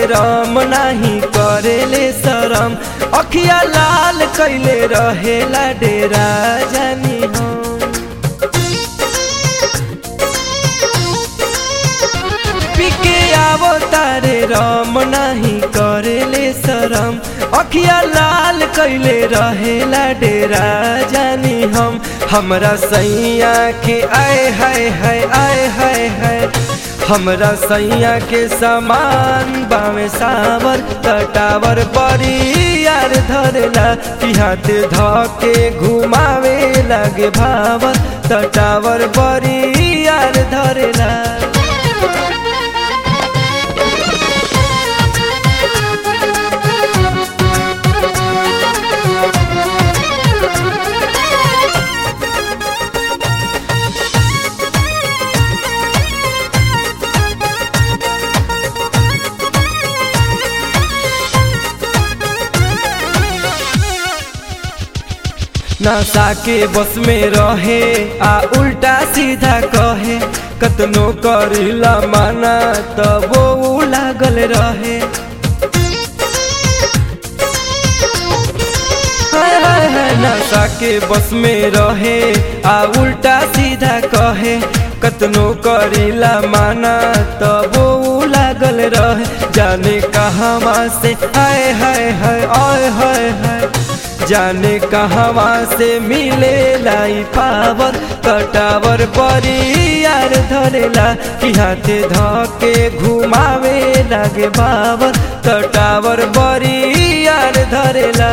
राम नाही करेले शरम अखिया लाल कैले रहेला डेरा जानी हम पिके आवो तारे राम नाही करेले शरम अखिया लाल कैले रहेला डेरा जानी हम हमरा सैया के आए हाय हाय आए हाय हाय हमरा सैया के समान बामे सावर कटावर बड़ी यार धरेला कि हाथ धके घुमावे लागे भावर तटावर बड़ी यार धरेला नशा के बस में रहे आ उल्टा सीधा कहे कतनो करिला माना तब वो लागल रहे हाय हाय हाय नशा के बस में रहे आ उल्टा सीधा कहे कतनो करिला माना तब वो लागल रहे जाने कहवा से हाय हाय हाय आय हाय हाय जाने कहवा से मिले लाई पावर कटावर बड़ी यार धरेला कि हाथे धके घुमावे लागे बावर कटावर बड़ी यार धरेला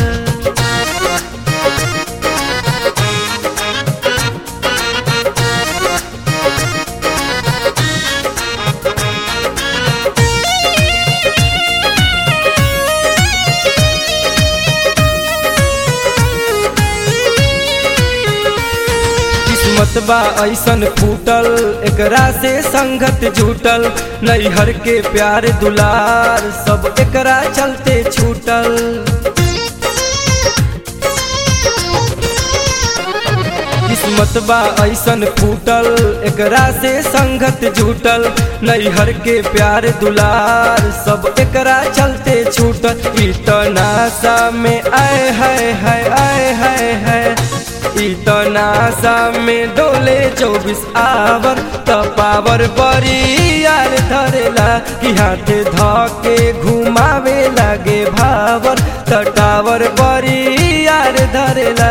किस्मत बा ऐसन फूटल एकरा से संगत जुटल नैहर के प्यार दुलार सब एकरा चलते छूटल किस्मत बा ऐसन फूटल एकरा से संगत जुटल नैहर के प्यार दुलार सब एकरा चलते छूटल इतना सा में आए हाय हाय आए हाय हाय इतना सा में डोले चौबीस आवर तपावर बड़ी यार धरेला कि हाथ धके घुमावे लागे भावर तटावर बड़ी यार धरेला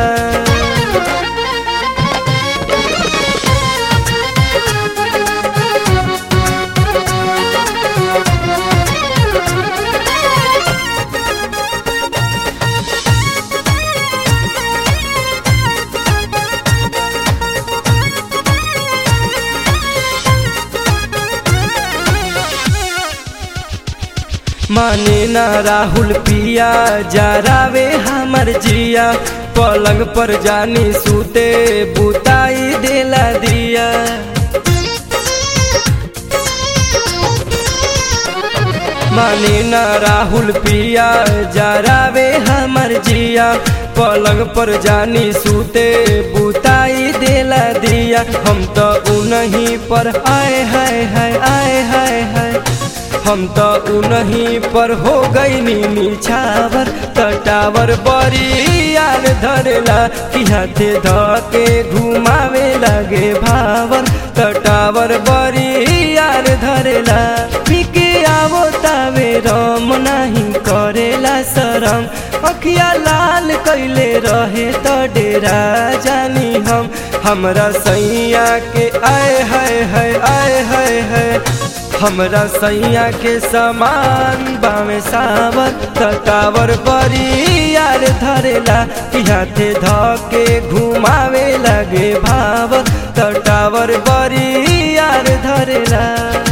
माने ना राहुल पिया जरावे हमर जिया पलंग पर जानी सूते बुताई देला दिया माने ना राहुल पिया जरावे हमर जिया पलंग पर जानी सूते बुताई देला दिया हम तो उनही पर आए हाय हाय आए हाय हाय हम तो उनही पर हो गई नीनी छावर तटावर बड़ी यार धरेला कि हाथे धके घुमावे लगे भावर तटावर बड़ी यार धरेला पिके आवो तावे रम नहीं करेला शरम अखिया लाल कैले रहे तो डेरा जानी हम हमरा सैया के आए हाय हाय आए हाय हाय हमरा सैया के समान बामे सावर तटावर बड़ी यार धरेला कि हाथे धके घुमावे लगे भावर तटावर बड़ी यार धरेला